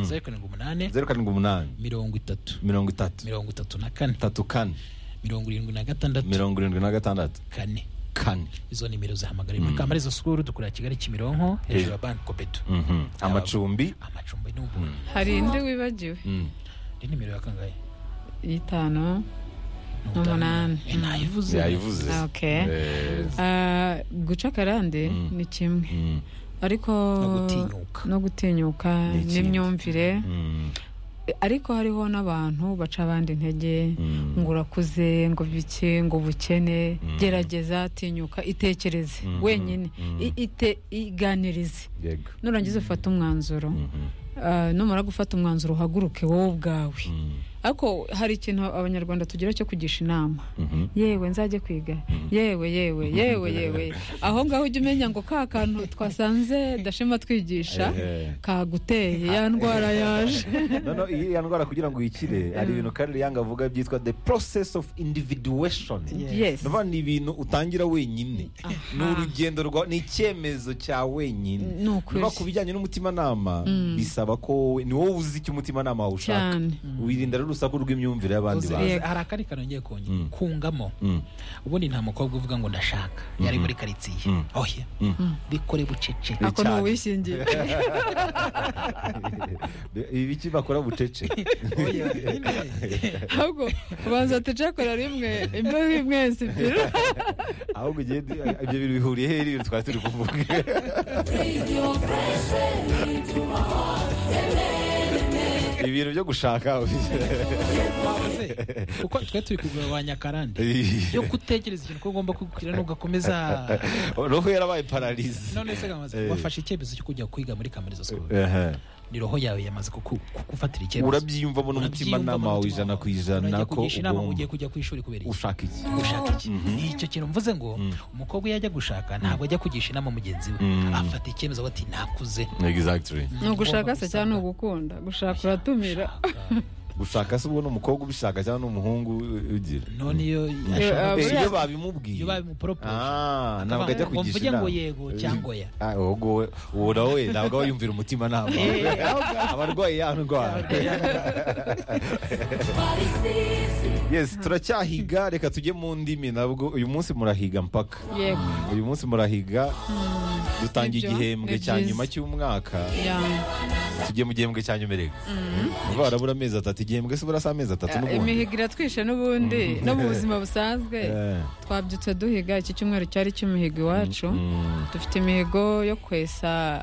zeru karindwi umunani zeru karindwi umunani mirongo itatu mirongo itatu mirongo itatu na kane itatu kane mirongo irindwi na gatandatu mirongo irindwi na gatandatu kane kane izo nimero zahamagara muri kamariza sikuru dukorera kigali kimironko hejuru ya banki kopedu Mhm. amacumbi amacumbi ni ubuntu hari indi wibagiwe Mm. ni nimero ya kangahe y'itanu Ni Ni umunani. Eh, nayivuze yayivuze Ok. Eh, Ah, guca akarande ni kimwe mm, ariko No gutinyuka. no gutinyuka Ni ikindi. n'imyumvire mm, ariko hariho n'abantu baca abandi intege Mm. ngo urakuze ngo bike ngo ubukene gerageza tinyuka itekereze Mhm. wenyine Mhm. I- ite- iganirize yego nurangiza ufate umwanzuro Mhm. Ah, numara gufata umwanzuro uhaguruke wowe ubwawe Mm, ariko hari ikintu abanyarwanda tugira cyo kugisha inama mhm. yewe nzajye kwiga yewe yewe yewe yewe aho ngaho ujya umenya ngo ka kantu twasanze dashema twigisha Eh, kaguteye ya ndwara yaje noneho iriya ndwara kugira ngo uyikire hari ibintu karere yanga avuga byitwa the process of individuation Yes. ndabona ni ibintu utangira wenyine ni urugendo rwa ni icyemezo cya wenyine Ni ukuri. Niba ku bijyanye n'umutimanama bisaba ko wowe- ni wowe uzi icyo umutimanama wawe ushaka Cyane. wirinda rero urusaku rw'imyumvire y'abandi Uzi, bantu eh, hari akandi kantu ngiye kongera Mm. kungamo Mm. ubundi nta mukobwa uvuga ngo ndashaka yari muri karitsiye Mm. oya bikore bucece ako ni cyane. uwishingiye ibi biki bakora bucece Oya, nyine. ahubwo banza tujekora rimwe imbeho imwe zibira ahubwo ugiye ibyo bintu bihuriye hehe n'ibintu twari turi kuvuga ibintu byo gushaka Ese, kuko twe turi kugabanya akarande yo kutekereza ikintu ko ugomba kugira n'ugakomeza roho yarabaye pararize none se kamaze Eh. wafashe icyemezo cyo kujya kwiga muri kaminuza school Ehe. ni roho yawe yamaze kuku- kugufatira icyemezo urabyiyumvamo n'umutimanama wawe ijana ku ijana Urangiye ko kugisha inama mu gihe ugomba kujya ku ishuri kubera iki ushaka iki gushaka iki icyo kintu mvuze ngo umukobwa iyo ajya gushaka ntabwo ajya kugisha inama mugenzi we Mm. afata icyemezo ati nakuze exactly ni ugushaka se cyangwa ni ugukunda gushaka uratumira gushaka se ubona umukobwa ubishaka cyangwa n'umuhungu ugira none iyo Eh, Eh, buriya- iyo babimubwiye iyo babimuporopoje Ah, ntabwo ajya ngo kugisha mvuge inama ngo yego cyangwa oya Ah, ahubwo wowe- uwo nawe we ntabwo aba yumvira umutima nama abarwayi ya ndwara yes turacyahiga reka tujye mu ndimi nabwo uyu munsi murahiga mpaka yego uyu munsi murahiga dutanga Nibyo, igihembwe ni cya byiza. nyuma cy'umwaka ya tugiye mu gihembwe cya nyuma reka vuba harabura amezi atatu igihembwe se burasa amezi atatu n'ubundi imihigo iratwishe n'ubundi no mu buzima busanzwe Eh. twabyutse duhiga iki cyumweru cyari cy'imihigo iwacu dufite imihigo yo kwesa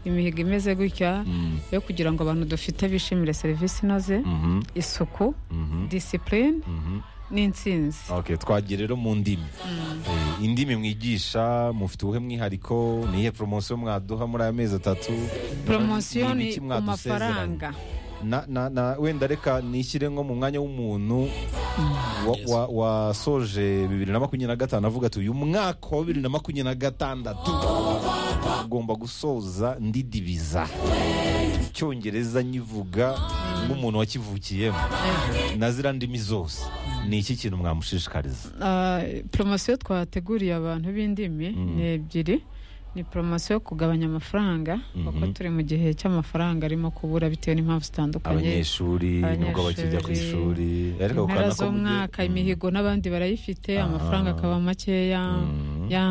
imihigo imeze gutya yo kugira ngo abantu dufite bishimire serivisi inoze Mhm, isuku mhm, disipurine mhm. n'intsinzi okay twagiye rero mu ndimi Eh, indimi mwigisha mufite ubuhe mwihariko nihe poromosiyo mwaduha muri aya mezi atatu poromosiyo Ni ni ibiki ku mwadusezeranya? mafaranga na, na, na wenda reka nishyire nko mu mwanya w'umuntu wa- Yes. wa- wasoje bibiri na makumyabiri na gatanu avuga ati uyu mwaka wa bibiri na makumyabiri na gatandatu ugomba gusoza ndidibiza icyongereza nyivuga nk'umuntu wakivukiyemo na ziriya ndimi zose ni iki kintu mwamushishikariza Ah, poromosiyo twateguriye abantu b'indimi ni ebyiri ni poromosiyo yo kugabanya amafaranga kuko turi mu gihe cy'amafaranga arimo kubura bitewe n'impamvu zitandukanye abanyeshuri nubwo bakijya ku ishuri ariko ku impera kana ko mugiye- z'umwaka imihigo n'abandi barayifite amafaranga akaba makeya Mm. ya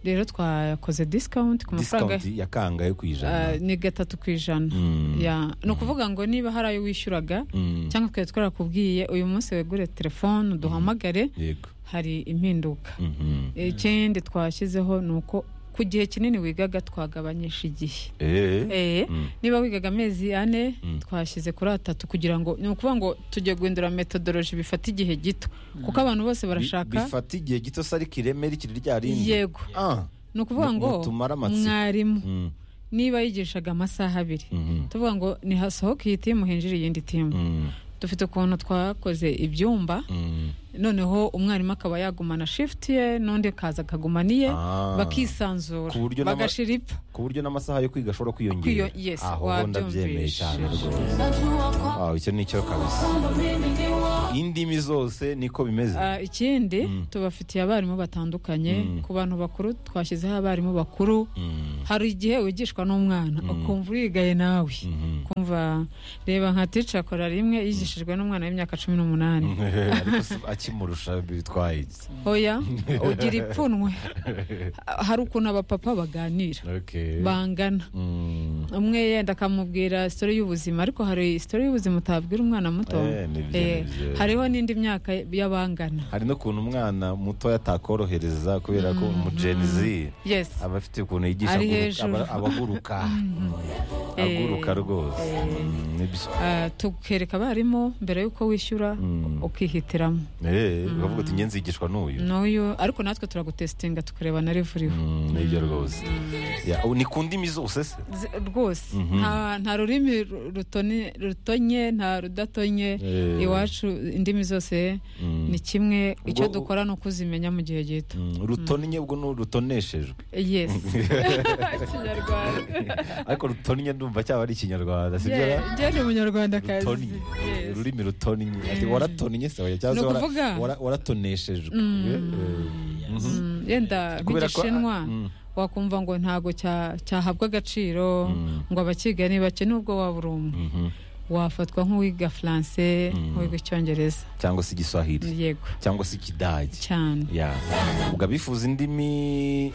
rero twakoze discount ku mafaranga discount ya kangahe ku Ah, ijana ni gatatu ku ijana Mm. Ya. ni ukuvuga ngo niba hari ayo wishyuraga Mm. cyangwa twari twarakubwiye uyu munsi wegure telefone uduhamagare yego hari impinduka Mhm. ikindi twashyizeho ni uko ku gihe kinini wigaga twagabanyisha igihe Eh. Eh, Mm. niba wigaga amezi ane Mm. twashyize kuri atatu kugira ngo ni ukuvuga ngo tujye guhindura metodoloji bifata igihe gito kuko abantu bose Bi- barashaka bifata igihe gito se ariko ireme rikiri rya rindi yego Ah. ni ukuvuga Ngo- ngo ngo tumare amatsiko. mwarimu Mm. niba yigishaga amasaha abiri Mhm. tuvuga ngo nihasohoke iyi timu hinjire iyindi timu Mm. dufite ukuntu twakoze ibyumba Mm. noneho umwarimu akaba yagumana shifuti ye n'undi akaza akagumana iye Ah. bakisanzura Ku buryo n'aba- bagashira ipfa ku buryo n'amasaha yo kwiga ashobora kwiyongera Kwiyo- yes, aho wabyumvise. ndabyemeye cyane rwose Ah, icyo ni cyo kabisa indimi zose niko bimeze Ah, ikindi tubafitiye abarimu batandukanye ku bantu bakuru twashyizeho abarimu bakuru Mm, hari igihe wigishwa n'umwana ukumva urigaye nawe kumva reba nka tica akora rimwe yigishijwe n'umwana w'imyaka cumi n'umunani ariko se akimurusha bitwaye iki? oya ugira ipfunwe hari ukuntu abapapa baganira Okay. bangana Mm, umwe yenda akamubwira sitori y'ubuzima ariko hari sitori y'ubuzima utabwira umwana muto Eh, ni byo, Eh, ni byo. hariho n'indi myaka y'abangana hari n'ukuntu umwana mutoya atakorohereza kubera ko mu Gen Z yes aba afite ukuntu yigisha Ari aguruka- hejuru. aba- abaguruka Mm, aguruka rwose Mm, nibyo Ah, tukereka abarimu mbere y'uko wishyura ukihitiramo Eh, bavuga ati ngenzi yigishwa n'uyu n'uyu ariko natwe turagutesitinga tukareba na rivuriho Mm, nibyo rwose Ya, ubu ni ku ndimi zose se rwose nta nta rurimi ru- rutone- rutonye nta rudatonye Eh. iwacu indimi zose ni kimwe icyo Ubwo- dukora ni ukuzimenya mu gihe gito Mm, rutonnye ubwo ni rutoneshejwe yesi ikinyarwanda ariko rutonnye ndumva cyaba ari ikinyarwanda sibyo ra? njye ni umunyarwandakazi rutonnye Yes. ururimi rutonnye ati waratonnye se oya, cyangwa se Ni wara- ukuvuga? wara- waratoneshejwe Eh, eh, mhm. Mm, yenda Kubera ko- nk'igishinwa Mm. wakumva ngo ntabwo cya- cyahabwa agaciro ngo abakiga ni bake nubwo waba uri umwe Mhm. wafatwa nk'uwiga faransé nk'uwiga icyongereza cyangwa se igiswahili yego cyangwa se ikidage cyane ya ubwo abifuza indimi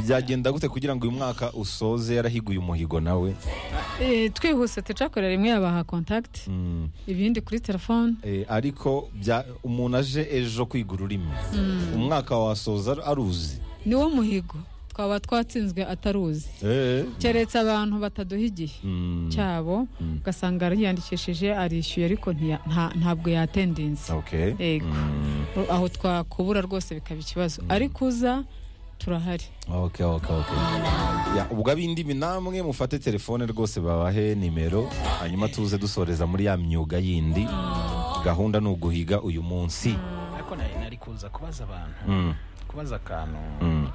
byagenda gute kugira ngo uyu mwaka usoze yarahiguye umuhigo nawe Eh, twihuse tucakorera rimwe yabaha contact Mm. ibindi kuri telefone Eh, ariko bya- umuntu aje ejo kwiga ururimi umwaka wasoza aruzi niwo muhigo twaba twatsinzwe ataruzi Eh. keretse abantu bataduha igihe Mm. cyabo ugasanga yiyandikishije arishyuye ariko ntiya- nta- ntabwo yatendinze Okay. yego aho twakubura rwose bikaba ikibazo ariko uza turahari Okay, okay, okay. Ya, ubwo ab'indimi namwe mufate telefone rwose babahe nimero hanyuma tuze dusoreza muri ya myuga yindi gahunda ni uguhiga uyu munsi ariko nari nari kuza kubaza abantu Mm. kubaza akantu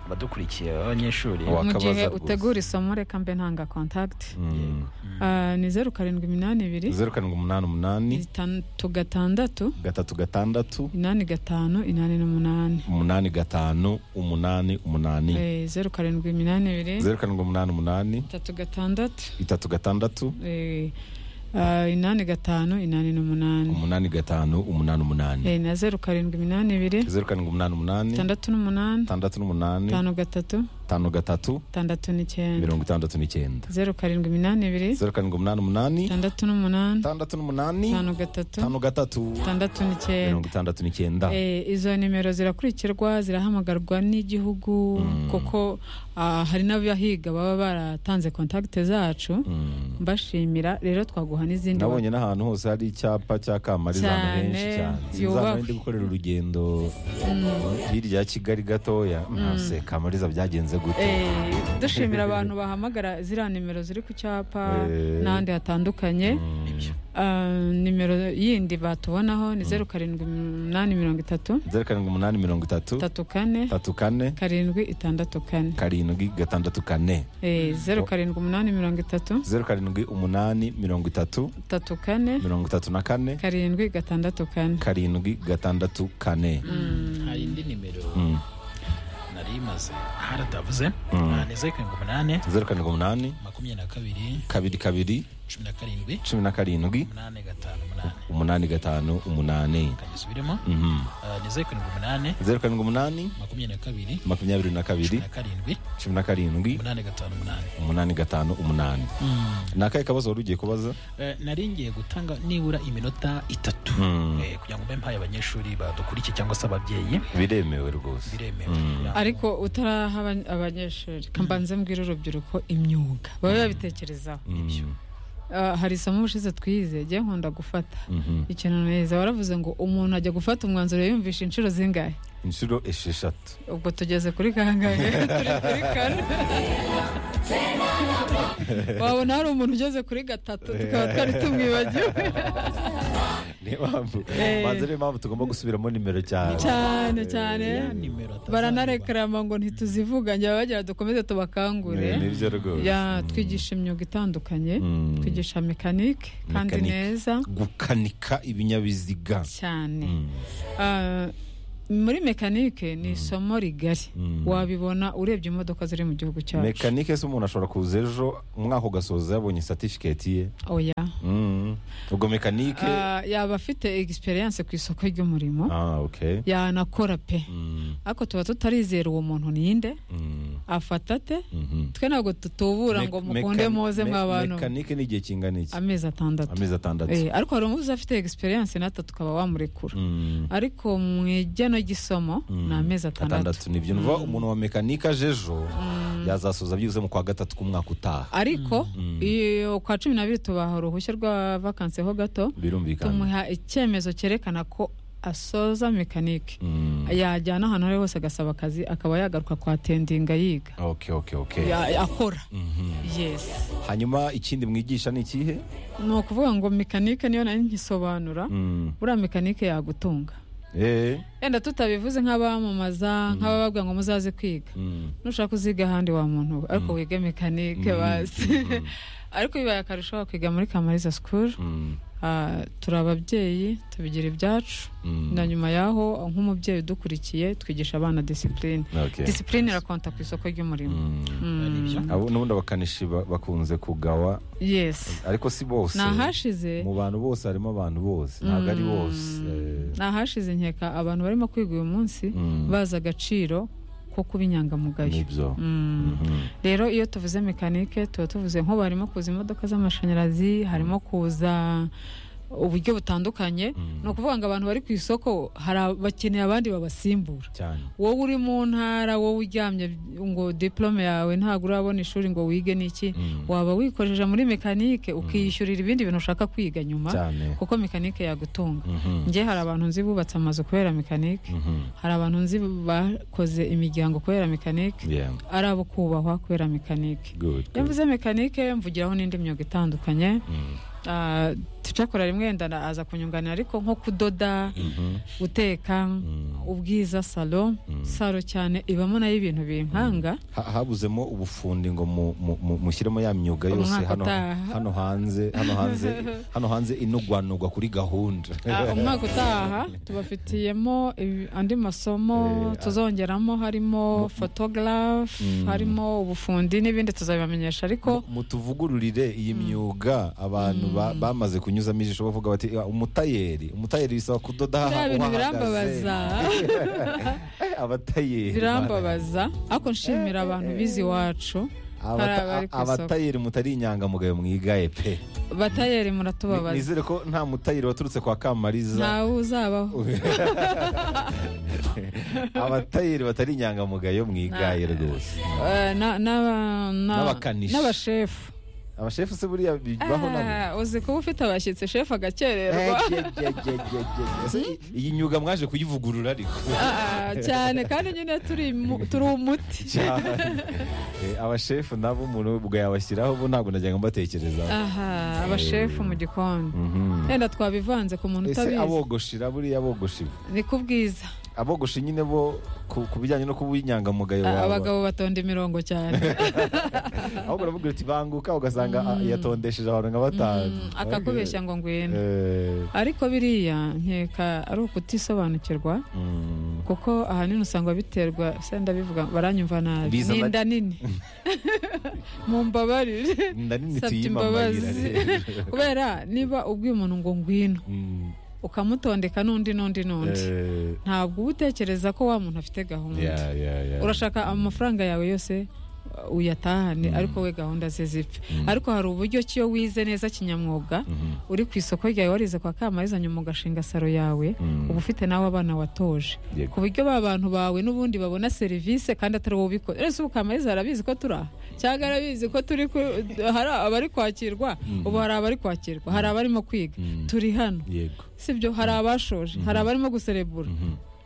badukurikiye abanyeshuri Wa- mu Wakabaza gihe rwose. utegura isomo reka mbe ntanga contact Mm. Ah, ni zeru karindwi iminani ibiri zeru karindwi umunani umunani itandatu gatandatu gatatu gatandatu inani gatanu inani n'umunani umunani gatanu umunani umunani Eh, zeru karindwi iminani ibiri zeru karindwi umunani umunani itatu gatandatu itatu gatandatu eh, ah, inani gatanu inani n'umunani umunani gatanu umunani umunani Eh, na zeru karindwi iminani ibiri zeru karindwi umunani umunani itandatu n'umunani itandatu n'umunani itanu gatatu itanu gatatu itandatu n'icyenda mirongo itandatu n'icyenda zeru karindwi iminani ibiri zeru karindwi umunani umunani itandatu n'umunani itandatu n'umunani itanu gatatu itanu gatatu itandatu mirongo n'icyenda itandatu n'icyenda Eh, izo nimero zirakurikirwa zirahamagarwa n'igihugu kuko ah, hari n'abahiga baba baratanze kontakite zacu Mm. mbashimira rero twaguha n'izindi nabonye n'ahantu hose hari icyapa cya kamariza ahantu Cyane, henshi cyane yubahwe. nzaba ndi gukorera urugendo hirya ya kigali gatoya nase kamariza byagenze gute Eh, dushimira abantu bahamagara ziriya nimero ziri ku cyapa Eh. n'ahandi hatandukanye Ah, nimero yindi batubonaho ni zeru karindwi umunani mirongo itatu zeru karindwi umunani mirongo itatu itatu kane itatu kane karindwi itandatu kane karindwi gatandatu kane Eh, zeru karindwi umunani mirongo itatu zeru karindwi umunani mirongo itatu itatu kane mirongo itatu na kane karindwi gatandatu kane karindwi gatandatu kane hari indi nimero Mm. nari imaze haratavuze ni zeru karindwi umunani zeru karindwi umunani makumyabiri na kabiri kabiri kabiri cumi na karindwi cumi na karindwi umunani gatanu umunani umunani gatanu umunani kanyisubiremo Mhm. ni zeru karindwi umunani zeru karindwi umunani makumyabiri na kabiri makumyabiri na cumi kabiri na karindwi cumi na karindwi umunani gatanu umunani umunani gatanu umunani ni akahe kabazo wari ugiye kubaza Eh, nari ngiye gutanga nibura iminota itatu Mm. eh, kugira ngo mbe mpaye abanyeshuri badukurikiye cyangwa se ababyeyi biremewe rwose biremewe Ya. ariko utaraha aba- abanyeshuri kambanze mbwira urubyiruko imyuga babe babitekerezaho Mm. Ah, hari isomo ubushize twize jya nkunda gufata Mhm. ikintu neza waravuze ngo umuntu ajya gufata umwanzuro yumvisha inshuro zingahe inshuro esheshatu ubwo tugeze kuri kangahe turi kuri kane wabona hari umuntu ugeze kuri gatatu tukaba twari tumwibagiwe niyo mpamvu Eh. banza niyo mpamvu tugomba gusubiramo nimero cyane cyane cyane baranarekarama ngo ntituzivuga njya bagira dukomeze tubakangure Eh, nibyo rwose ya twigisha imyuga itandukanye Mm. twigisha mekanike kandi Mekanike. neza gukanika ibinyabiziga cyane Mm. Ah, muri mekanike ni isomo rigari Mm. wabibona urebye imodoka ziri mu gihugu cyacu mekanike se umuntu ashobora kuza ejo umwaka ugasoza yabonye satifiketi ye oya Mm. ubwo mekanike Ah, yaba afite egisperiyanse ku isoko ry'umurimo ah okay yanakora pe Mm, ariko tuba tutarizera uwo muntu ninde mm, afata ate mhm. twe ntabwo tutubura ngo Mek- mukunde mekan- muze me- mw'abantu mekanike ni igihe kingana iki amezi atandatu amezi atandatu Eh, ariko hari umuzi afite egisperiyanse natwe tukaba wamurekura Mm, ariko mu igeno ry'isomo mm. ni amezi atandatu atandatu nibyo nuva umuntu wa mekanike aje ejo yazasoza byibuze mu kwa gatatu k'umwaka utaha ariko Mm. iyo kwa cumi n'abiri tubaha uruhushya rwa vakansi ho gato birumvikana tumuha icyemezo cyerekana ko asoza mekanike Mm. yajyana ahantu aho ari hose agasaba akazi akaba yagaruka kwa tendinga yiga okay okay okay Ya- akora Mhm. yes hanyuma ikindi mwigisha ni ikihe ni ukuvuga ngo mekanike niyo nari nkisobanura Mm. buriya mekanike yagutunga Eh, yenda tutabivuze nk'abamamaza nk'abababwira ngo muzaze kwiga mm. nushaka uziga ahandi wa muntu we ariko wige mekanike basi ariko bibaye akarusho wakwiga muri kamariza school Mm. Ah, turi ababyeyi tubigira ibyacu Mm. na nyuma y'aho nk'umubyeyi udukurikiye twigisha abana disipurine Okay. disipurine irakonta ku isoko ry'umurimo Mm. Aribyo. Mm, Abo- n'ubundi abakanishi ba- bakunze kugawa yes ariko si bose ni ahashize mu bantu bose harimo abantu bose ntabwo ari bose Eh, ni ahashize nkeka abantu barimo kwiga uyu munsi Mm. bazi agaciro ko kuba inyangamugayo nibyo Mm. Mhm. rero iyo tuvuze mekanike tuba tuvuze nko harimo kuza imodoka z'amashanyarazi harimo kuza uburyo butandukanye ni ukuvuga ngo abantu bari ku isoko hari ab- bakeneye abandi babasimbura cyane wowe uri mu ntara wowe uryamye ngo diplome yawe ntabwo urabona ishuri ngo wige n'iki Mm. waba wikoresheje muri mekanike ukiyishyurira ibindi bintu ushaka kwiga nyuma cyane kuko mekanike yagutunga Mhm. njye hari abantu nzi bubatse amazu kubera mekanike Mhm. hari abantu nzi bakoze imiryango kubera mekanike Yeah. ari abo kubahwa kubera mekanike Good, iyo good. mvuze mekanike mvugiraho n'indi myuga itandukanye Mm. Ah, tucakora rimwe wenda na- aza kunyunganira ariko nko kudoda Mhm. guteka Mm. ubwiza salo salo cyane ibamo nayo ibintu binkanga Ha- habuzemo ubufundi ngo mu- mu- mu- mushyiremo ya myuga yose Umwaka hano utaha. hano hanze hano hanze hano hanze inugwanugwa kuri gahunda Ah, umwaka utaha tubafitiyemo ibi- andi masomo Eh, ah. tuzongeramo harimo fotogarafu harimo ubufundi n'ibindi tuzabibamenyesha ariko mutuvugururire iyi myuga abantu ba- bamaze kunyuzamo ijisho bavuga bati "Ah, umutayeri umutayeri bisaba kudoda biriya aha bintu uhahagaze." birambabaza Eh, abatayeri birambabaza ariko nshimira abantu bize iwacu Abata- hari abari ku isoko. abatayeri mutari inyangamugayo mwigaye pe batayeri Ni- muratubabaza nizere ko nta mutayeri waturutse kwa kamariza ntawe uzabaho abatayeri batari inyangamugayo mwigaye rwose Eh, na- n'aba- na- N'abakanishi. n'abashefu abashefu se buriya bibaho nabo Ah, uzi kuba ufite abashyitsi shefu agakererwa Ese i- iyi myuga mwaje kuyivugurura ariko Ah, cyane kandi nyine turi mu- turi umuti cyane Eh, abashefu nabo umuntu ubwo yabashyiraho bo ntabwo najyaga mbatekerezaho aha abashefu mu gikoni Mhm. wenda twabivanze ku muntu ese utabizi abogoshira buriya abogoshi ni ku bwiza abogoshi nyine bo ku ku bijyanye no kuba inyangamugayo Ah, baba abagabo batonda imirongo cyane aho baravuga uti banguka ugasanga ah, yatondesheje abantu nka batanu Mm, akakubeshya ngo ngwino Eh, ariko biriya nkeka ari ukutisobanukirwa mm. kuko ahanini usanga biterwa senda bivuga baranyumva nabi Biza ni na- inda nini mumbabarire inda nini Nsabye tuyimamarira imbabazi. rero kubera niba ubwiye umuntu ngo ngwino Mm, ukamutondeka n'undi n'undi n'undi eh, ntabwo uba utekereza ko wa muntu afite gahunda yeah, yeah, yeah. urashaka amafaranga yawe yose uh, uyatahane ariko we gahunda ze zipfe ariko hari uburyo ki iyo wize neza kinyamwuga Mhm. uri ku isoko ryawe warize kwa kamariza nyuma ugashinga saro yawe Mm. uba ufite nawe abana watoje Yego. ku buryo ba bantu bawe n'ubundi babona serivisi kandi atari wowe ubikora ese ubu kamariza arabizi ko turi aha cyangwa arabizi ko turi ku- hari abari kwakirwa ubu hari abari kwakirwa hari abarimo kwiga Mm. turi hano yego sibyo hari abashoje hari abarimo guserebura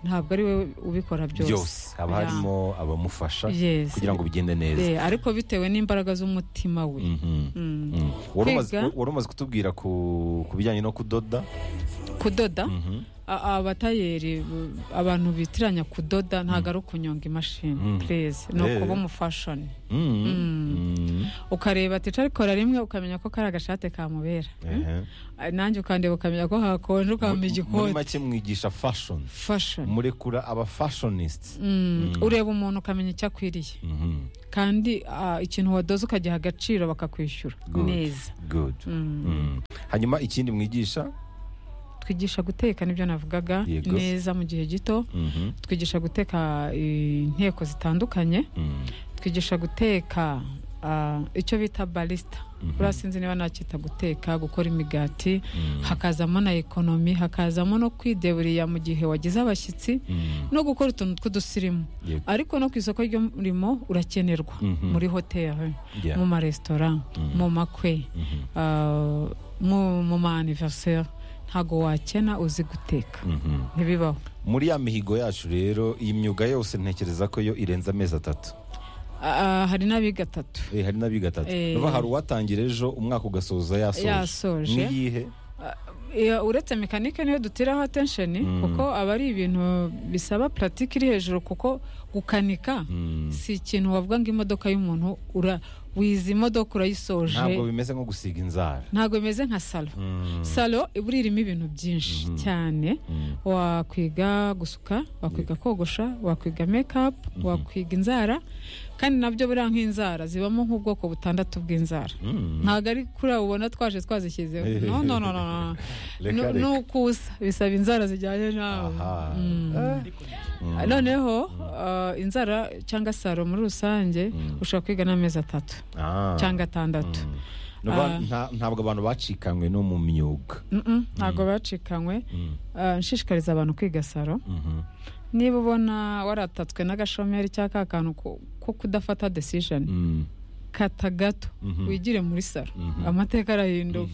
ntabwo ari we ubikora byose byose haba harimo abamufasha Yes. kugira ngo bigende neza Eh, ariko bitewe n'imbaraga z'umutima we Mhm. Mm. Mm. Wari umaze- Kwiga- wari umaze kutubwira ku ku bijyanye no kudoda kudoda Mhm. a- abatayeri b- abantu bitiranya kudoda ntabwo ari ukunyonga imashini Mm. pereze ni Eh. ukuba umufashoni Mm. Mm. ukareba ati arikora rimwe ukamenya ko kari agashate kamubera Ehe. Ah, nanjye ukandeba ukamenya ko hakonje ukamenya muri igikoti make mwigisha fashion fashoni murekura aba fashionist Mm. ureba umuntu ukamenya icyo akwiriye Mhm. kandi ah, ikintu wadoze ukagiha agaciro bakakwishyura Good. neza good Mm. hanyuma ikindi mwigisha twigisha guteka nibyo navugaga Yego. neza mu gihe gito Mhm. twigisha guteka inteko zitandukanye Mm. twigisha guteka ah, icyo bita barisita buriya sinzi niba nacyita guteka gukora imigati Mm. hakazamo na ekonomi hakazamo no kwideburiya mu gihe wagize abashyitsi Mm. no gukora utuntu tw'udusirimu Yego. ariko no ku isoko ry'umurimo urakenerwa Mhm. muri hoteli Yeah. mu maresitora Mhm. mu makwe Mhm. ah, mu mu ma anniversaire ntago wakena uzi guteka Mhm. ntibibaho muri ya mihigo yacu rero iyi myuga yose ntekereza ko yo irenze amezi atatu Ah, hari n'abiga atatu Eh, hari n'abiga atatu Eh. Urumva hari uwatangira ejo umwaka ugasoza yasoje Yasoje. n'iyihe Iya, uretse mekanike niyo dutiraho atensheni Mm. kuko aba ari ibintu bisaba puratike iri hejuru kuko gukanika Mm. si ikintu wavuga ngo imodoka y'umuntu ura wiza imodoka urayisoje ntabwo bimeze nko gusiga inzara ntabwo bimeze nka salo Mm. salo iba irimo ibintu byinshi Mhm. cyane Mm. wakwiga gusuka wakwiga kogosha wakwiga mekapu wakwiga inzara kandi nabyo buriya nk'inzara zibamo nk'ubwoko butandatu bw'inzara Mm. ntabwo ari kuri abo ubona twaje twazishyizeho no no no no no. Reka, Nu- reka. nukusa bisaba inzara zijyanye nawe Aha. Mm. Mm. noneho uh, inzara cyangwa saro muri rusange ushobora kwiga n'amezi atatu Ah. cyangwa atandatu Mm. Nukuvuga Ah. nta- ntabwo abantu bacikanywe no mu myuga Mm-mm, ntabwo bacikanywe Mm. Uh, nshishikariza abantu kwiga saro Mhm. niba ubona waratatswe n'agashomeri cyangwa ka kantu ko- ko kudafata decision Mm. kata gato Mhm. wigire muri saro Mhm. amateka arahinduka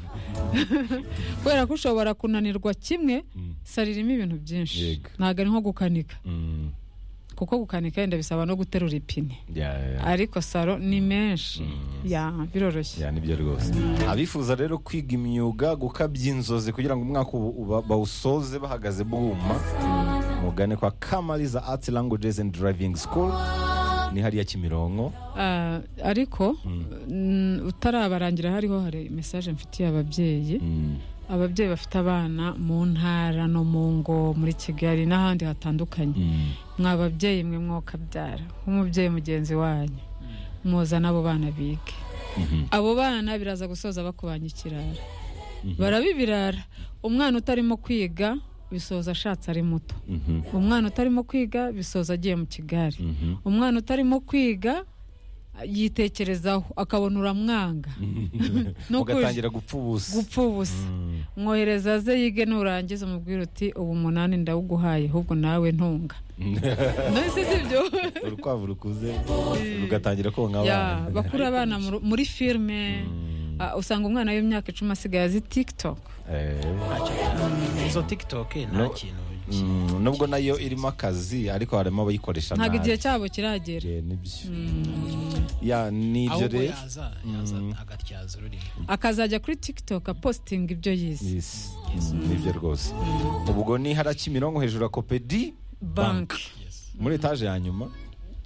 kubera ko ushobora kunanirwa kimwe Mm. saro irimo ibintu byinshi Yego. ntabwo ari nko gukanika Mm. kuko gukanika yenda bisaba no guterura ipine Yeah, yeah, yeah. ariko saro ni menshi Mm. ya biroroshye ya nibyo rwose abifuza rero kwiga imyuga gukabya inzozi kugira ngo umwaka ubu- uba- bawusoze bahagaze bwuma mugane kwa kamariza art languages and driving school ni hariya kimironko Ah, ariko mm, utarabarangira hariho hari mesaje mfitiye ababyeyi Mm, ababyeyi bafite abana mu ntara no mu ngo muri kigali n'ahandi hatandukanye mm, mwa babyeyi mwe mwokabyara nk'umubyeyi mugenzi wanyu muza n'abo bana bige mhm, abo bana biraza gusoza bakubanye ikirara barabibirara umwana utarimo kwiga bisoza ashatse ari muto mhm, umwana utarimo kwiga bisoza agiye mu kigari mhm. umwana utarimo kwiga yitekerezaho akabona uramwanga No mugatangira gupfa ubusa gupfa ubusa Mm, mwohereza aze yige nurangiza umubwira uti ubu umunani ndawuguhaye ahubwo nawe ntunga mbese si byo urukwavu rukuze rugatangira konka Ya, abana bakura abana mu- muri filime Mm, Ah, usanga umwana w'imyaka icumi asigaye azi tiktok eh. izo tikitoke nta No. kintu Mm, nubwo nayo irimo akazi ariko harimo abayikoresha ntabwo nabi. igihe cyabo kiragera Yeah, nibyo ya nibyo ahubwo rero yaza yaza agatyaza ururimi akazajya kuri tiktok apositinga ibyo yize Yes. Mm, nibyo rwose ubwo ni hara kimironko hejuru ya kopedi bank muri etaje ya nyuma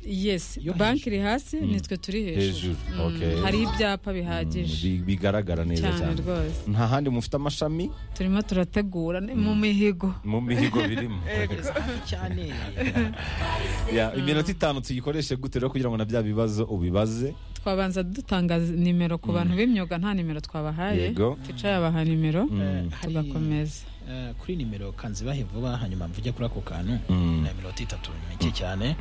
yes Yo bank hejuru. iri hasi nitwe turi hejuru hejuru okay. hari ibyapa bihagije Bi- bigaragara neza cyane cyane rwose nta handi mufite amashami turimo turategura ni mu mihigo mu mihigo birimo cyane Ya, iminota itanu tuyikoreshe gute rero kugira ngo na bya bibazo ubibaze twabanza dutanga nimero ku bantu b'imyuga nta nimero twabahaye Yego. ticaye abaha nimero Eh, hari, tugakomeza eh, kuri nimero kanzibahe vuba hanyuma mvuge kuri ako kantu Mm. na minota itatu ni mike cyane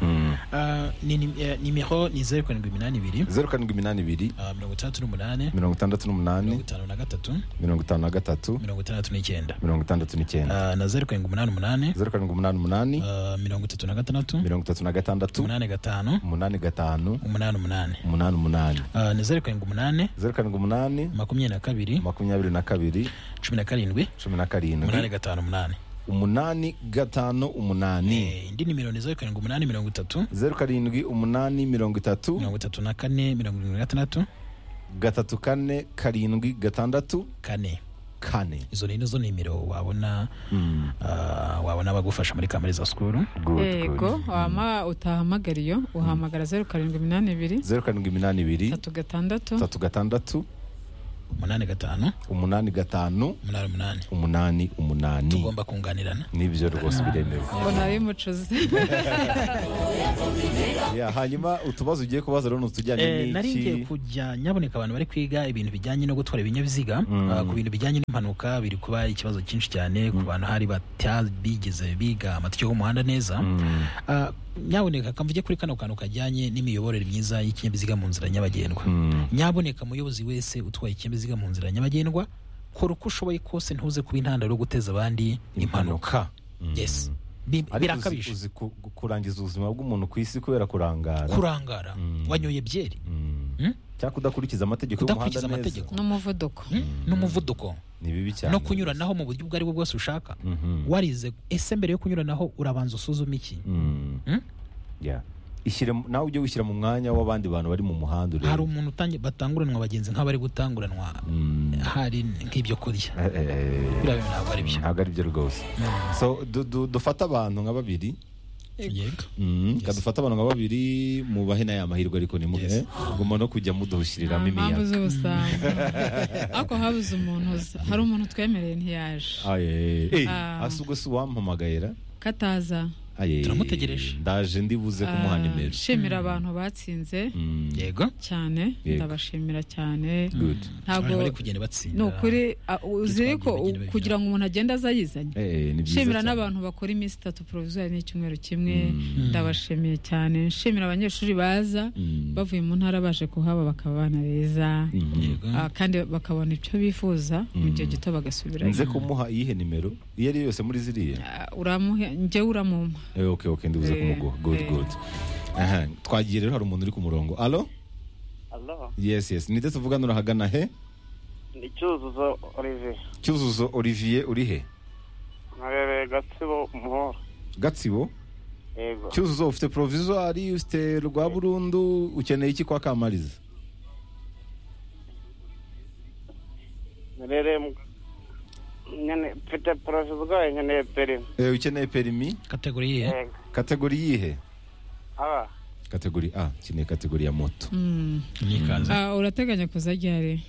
Ah, ni nim- eh, nimero ni zeru karindwi iminani ibiri zeru karindwi iminani ibiri ah, mirongo itandatu n'umunani mirongo itandatu mirongo n'umunani itanu na gatatu mirongo itanu na gatatu mirongo itandatu n'icyenda mirongo itandatu n'icyenda Ah, na zeru karindwi umunani umunani zeru karindwi umunani umunani ah, mirongo itatu na gatandatu mirongo itatu na gatandatu umunani gatanu umunani gatanu umunani umunani umunani umunani Ah, ni zeru karindwi umunani zeru karindwi umunani makumyabiri na kabiri makumyabiri na kabiri cumi na karindwi cumi umunani na karindwi gatanu umunani umunani gatanu umunani Eh, indi nimero ni zeru karindwi umunani mirongo itatu zeru karindwi umunani mirongo itatu mirongo itatu na kane mirongo irindwi na gatandatu gatatu kane karindwi gatandatu kane kane izo ni zo nimero wabona ah, wabona bagufasha muri kamariza sikuru yego wama utahamagara iyo uhamagara zeru karindwi iminani ibiri zeru karindwi iminani ibiri tatu gatandatu tatu gatandatu umunani gatanu umunani gatanu umunani umunani umunani umunani tugomba kunganirana nibyo rwose biremewe mbona bimucuze Ya, hanyuma utubazo ugiye kubaza rero ni utujyanye Eh, nari ngiye n'iki kujya nyaboneka abantu bari kwiga ibintu bijyanye no gutwara ibinyabiziga ah, ku bintu bijyanye n'impanuka biri kuba ikibazo cyinshi cyane ku bantu hari batabigeze biga amategeko y'umuhanda neza Ah, nyaboneka kamvuge kuri kano kantu kajyanye n'imiyoborere myiza y'ikinyabiziga mu nzira nyabagendwa nyaboneka umuyobozi wese utwaye ikinyabiziga mu nzira nyabagendwa kora uko ushoboye kose ntuze kuba intandaro yo guteza abandi impanuka yes Bi- ariko uzi, birakabije uzi ku- ku- kurangiza ubuzima bw'umuntu ku isi kubera kurangara kurangara wanyoye byeri Mm? cyangwa kudakurikiza amategeko y'umuhanda Kudakurikiza neza amategeko. n'umuvuduko Mm? n'umuvuduko ni bibi cyane no kunyuranaho mu buryo ubwo ari bwo bwose ushaka Mhm. warize ese mbere yo kunyuranaho urabanza usuzume iki Mm. Mm? Yeah. Ishyire mu- nawe ujye wishyira mu mwanya w'abandi bantu bari mu muhanda urebe hari umuntu utangi- batanguranwa bagenzi nk'abari gutanguranwa Mm. hari nk'ibyo kurya Eh, eh, eh, biriya bintu ntabwo ari byo ntabwo ari byo rwose so du- du- dufate abantu nka babiri Yego. Mm, ka dufate abantu nka babiri mubahe naye amahirwe ariko nimuhe guma no kujya mudushyiriramo nta mpamvu imiyaga z'ubusambo ariko habuze umuntu uza hari umuntu twemereye ntiyaje Aye, eh, eh. Ah. Asa ubwo si uwampamagayera kataza Aye, Turamutegereje. ndaje ndibuze kumuha nimero nshimira abantu batsinze Mm, yego cyane Yego. ndabashimira cyane good Abantu ntabwo bari kugenda batsinda ni ukuri ah, uzi Bitwaje ko bigenda bigera. kugira ngo umuntu agende aza yizanye Eh, eh, ni byiza nshimira cyane. n'abantu bakora iminsi itatu poroviziyo n'icyumweru kimwe ndabashimiye cyane nshimira abanyeshuri baza Mm. bavuye mu ntara baje kuhaba bakaba abana beza Mm. Yego. Ah, kandi bakabona icyo bifuza mu gihe gito bagasubirayo nze kumuha iyihe nimero iyo ari yo yose muri ziriya Ah, uramuhe njyewe uramumpa Eh, ok ok ndibuze Eh, kumuguha good eh. good Aha, twagiye rero hari umuntu uri ku murongo alo Alo, yes yes ninde tuvugana urahagana he ni Cyuzuzo Olivier. cyuzuzo olivier uri he Nkarereye Gatsibo Muhora. gatsibo Yego. cyuzuzo ufite provisoire ufite rwa burundu ukeneye iki kwa kamariza Nkarereye mu... Nyene, mfite poroviziyo nkeneye perimi. Eh, ukeneye perimi kategori ye Yego. kategori yihe Aba, kategori a ukeneye kategori ya moto Mm. n'ikaze Ah, urateganya kuza ryari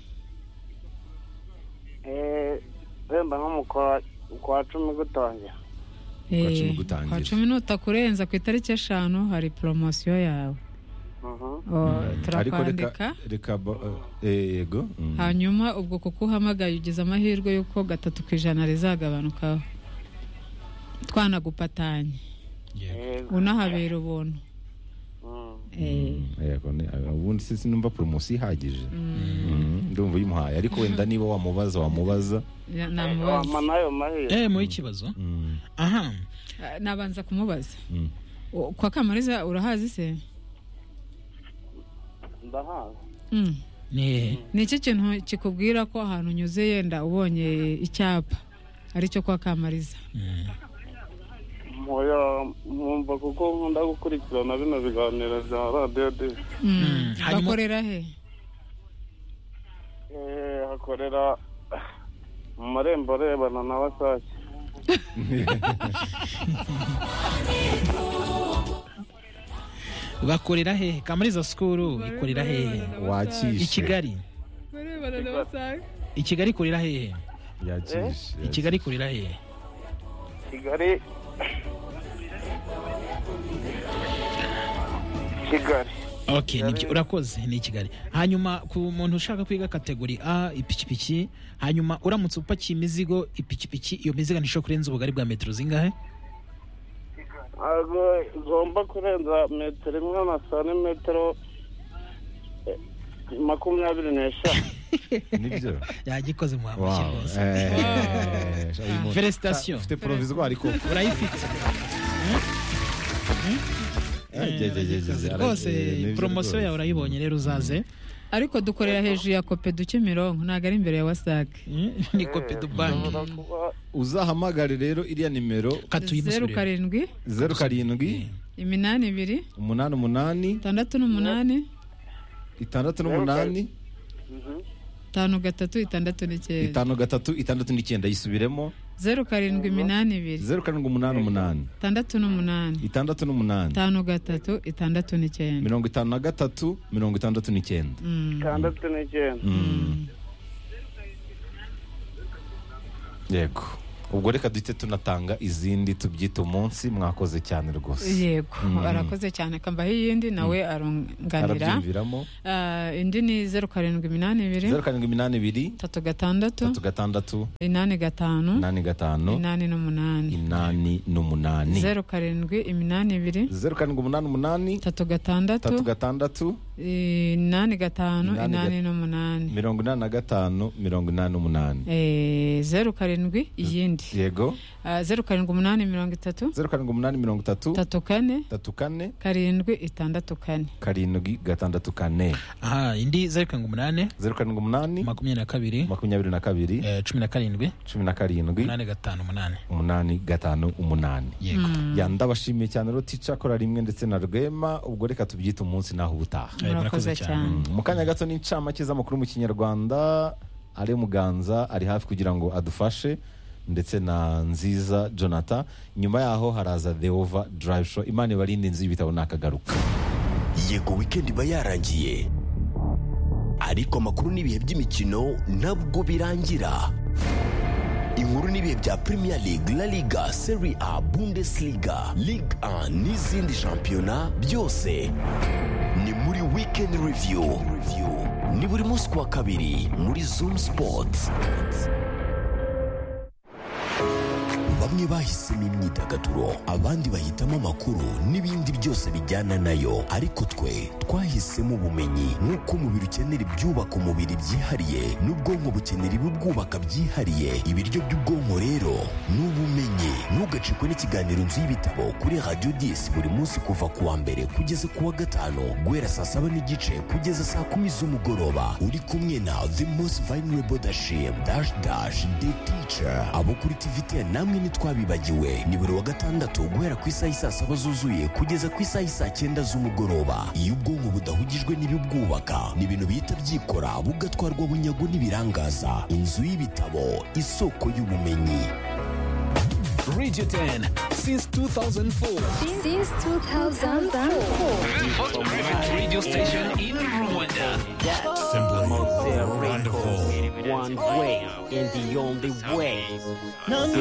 eh, wenda nko mu kwa, kwa cumi gutangira. Eh, cumi gutangira. kwa cumi n'utakurenza ku itariki eshanu hari poromosiyo yawe Mhm. O, ariko turakwandika reka reka ba- eh, yego mm. hanyuma ubwo kuko uhamagaye ugize amahirwe y'uko gatatu ku ijana rizagabanukaho twanagupatanye Yego. Yego. unahabera ubuntu Mm. Eh, yego ni- ubundi se sinumva poromosiyo ihagije Mm, ndumva uyimuhaye ariko wenda niba wamubaza wamubaza ya- Wampa namubaza nayo mahirwe. eh mu ikibazo Mm, aha Ah, nabanza kumubaza mm. O, kwa kamariza urahazi se Ndahazi. Mm. ni hehe ni iki kintu kikubwira ko ahantu unyuze yenda ubonye icyapa aricyo kwa kamariza Mm. Mpoya, mwumva kuko nkunda gukurikirana bino biganiro bya radiyo de. Mm. Mm, hanyuma- bakorera he Eh, hakorera mu marembo arebana na Wasake. bakorera hehe kamariza sikuru ikorera hehe i wakishe kigali i kigali ikorera hehe yakishe i kigali ikorera hehe kigali kigali ok ni- urakoze ni i kigali hanyuma ku muntu ushaka kwiga kategori a ipikipiki hanyuma uramutse upakiye imizigo ipikipiki iyo mizigo ntishobora kurenza ubugari bwa metero zingahe ntabwo igomba kurenza metero imwe na santimetero eh, makumyabiri n'eshanu nibyo yagikoze muhamushyi Wow. rwose Eh, uyu muntu- felicitation ufite provisoire ariko urayifite Eh, jye- jye- jye- jye- jye- rwose eh, nibyo poromosiyo rwose. yawe urayibonye rero uzaze ariko dukorera hejuru ya kopedu kimironko ntabwo ari imbere ya wasake ni kopedu banki ushobora kuba uzahamagare rero iriya nimero zeru katuyimusubire karindwi zeru karindwi iminani ibiri umunani umunani itandatu n'umunani itandatu Zeru n'umunani Mhm. itanu gatatu itandatu n'icyenda itanu gatatu itandatu n'icyenda yisubiremo zeru karindwi iminani ibiri zeru karindwi umunani umunani itandatu n'umunani itandatu n'umunani itanu gatatu itandatu n'icyenda mirongo itanu na gatatu mirongo itandatu n'icyenda Mm. itandatu n'icyenda Mm. yego ubwo reka duhite tunatanga izindi tubyita umunsi mwakoze cyane rwose yego Mm. arakoze cyane akambaho iyindi nawe arunganira arabyumviramo Ah, indi ni zeru karindwi iminani ibiri zeru karindwi iminani ibiri itatu gatandatu itatu gatandatu inani gatanu inani gatanu inani n'umunani inani n'umunani zeru karindwi iminani ibiri zeru karindwi umunani umunani itatu gatandatu itatu gatandatu inani gatanu Inani inani gat- n'umunani mirongo inani na gatanu mirongo inani n'umunani Eh, zeru karindwi iyindi yego Ah, zeru karindwi umunani mirongo itatu zeru karindwi umunani mirongo itatu itatu kane itatu kane karindwi itandatu kane karindwi gatandatu kane aha indi zeru karindwi umunani zeru karindwi umunani makumyabiri na kabiri makumyabiri na kabiri eh, cumi na karindwi cumi na karindwi umunani gatanu umunani umunani gatanu umunani yego ya ndabashimiye cyane rero tica kora rimwe ndetse na rwema ubwo reka tubyite umunsi naho ubutaha Eh, murakoze murakoze cyane cyane Mm, mu kanya gato n'incamake z'amakuru mu kinyarwanda ari muganza ari hafi kugira ngo adufashe ndetse na nziza jonathan nyuma yaho haraza the over drive show imana ibarinde inzu y'ibitabo nakagaruka yego wikendi iba yarangiye ariko amakuru n'ibihe by'imikino ntabwo birangira inkuru n'ibihe bya premier league la liga serie a bundesliga ligue 1 n'izindi shampiyona byose ni muri weekend review ni buri munsi ku wa kabiri muri zoom sports bamwe bahisemo imyidagaduro abandi bahitamo amakuru n'ibindi byose bijyana nayo ariko twe twahisemo ubumenyi nk'uko umubiri ukenera ibyubaka umubiri byihariye n'ubwonko bukenera ibibwubaka byihariye ibiryo by'ubwonko rero ni ubumenyi ntugacikwe n'ikiganiro inzu y'ibitabo kuri radiyo disi buri munsi kuva ku wa mbere kugeza ku wa gatanu guhera saa saba n'igice kugeza saa kumi z'umugoroba uri kumwe na the most vulnerable dashim dash dash the teacher abo kuri tvt namwe ntitwabibagiwe ni buri wa gatandatu guhera ku isaha isaa saba zuzuye kugeza ku isaha isaa cyenda z'umugoroba iyo ubwonko budahugijwe n'ibibwubaka ni ibintu bihita byikora bugatwarwa bunyago n'ibirangaza inzu y'ibitabo isoko y'ubumenyi Radio 10 since 2004. since 2004. First private radio station in Rwanda. One way and the only way. No, no,